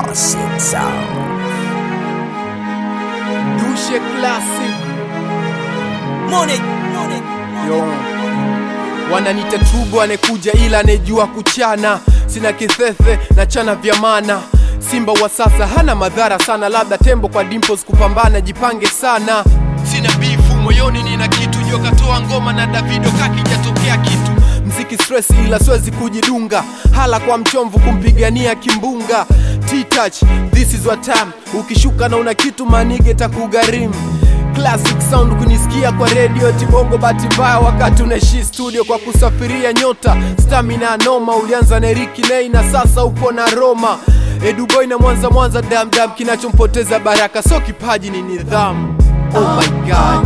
Classic sound. Dushe Classic. Money, money. Yo. Wananita tubo anekuja ila anejua kuchana, sina kithethe na chana vya mana. Simba wa sasa hana madhara sana, labda tembo kwa dimples kupambana, jipange sana. Sina bifu moyoni, nina kitu jua katoa ngoma na Davido kakijatokea kitu mziki stress, ila siwezi kujidunga, hala kwa mchomvu kumpigania kimbunga. T-touch, this is what time. Ukishuka na una kitu manige takugharimu Classic sound kunisikia kwa radio tibongo bahati mbaya wakati unaishi studio kwa kusafiria nyota stamina noma ulianza na Ricky Nay na sasa upo na Roma Eduboy na Mwanza Mwanza damdam kinachompoteza baraka so kipaji ni nidhamu Oh my god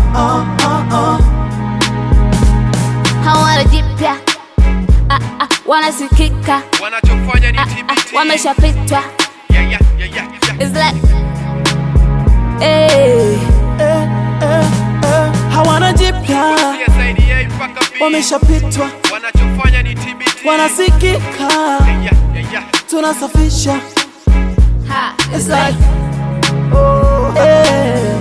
hawana jipya ah, ah, wanasikika wanachofanya ni ah, ah, wameshapitwa yeah, yeah, yeah, yeah, yeah. It's like, eh, hawana jipya, CSIDA mpaka B. wameshapitwa, wanachofanya ni TBT wanasikika, yeah, yeah, yeah. tunasafisha ha, It's like, eh,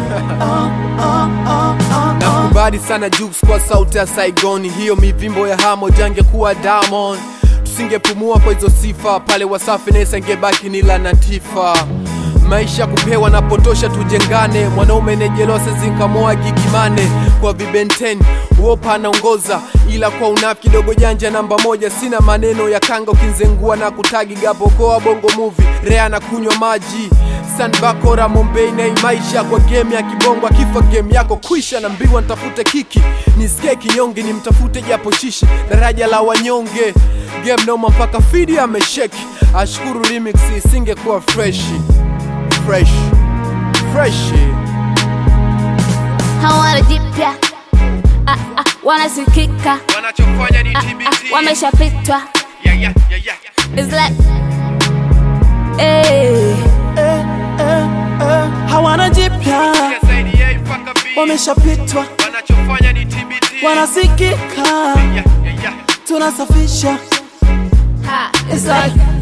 nakubali sana Jux kwa sauti ya Saigoni, hiyo mivimbo ya hamo jange kuwa Diamond, tusingepumua kwa hizo sifa pale Wasafi Nesa ingebaki ni la Natifa. Maisha kupewa na potosha, tujengane. Mwanaume nejelose zinkamoa gigimane kwa vibenten wopa anaongoza, ila kwa unafiki dogo janja namba moja. Sina maneno ya kanga ukinzengua na kutagi gapokoa bongo movie rea na kunywa maji sanbakora Mombei na maisha kwa game ya kibongo, akifa game yako kwisha, na mbiwa nitafute kiki nisikie kinyonge, nimtafute japo shishi daraja la wanyonge game noma mpaka fidi amesheki. Ashukuru remix isingekuwa fresh fresh fresh hawana jipya ah, ah, wanasikika wanachofanya ni ah, ah, wameshapitwa yeah, yeah, yeah, yeah. It's like, eh, eh, eh, eh, hawana jipya, CSIDA mpaka B. wameshapitwa, wanachofanya ni TBT wanasikika, yeah, yeah, yeah. tunasafisha ha, It's like,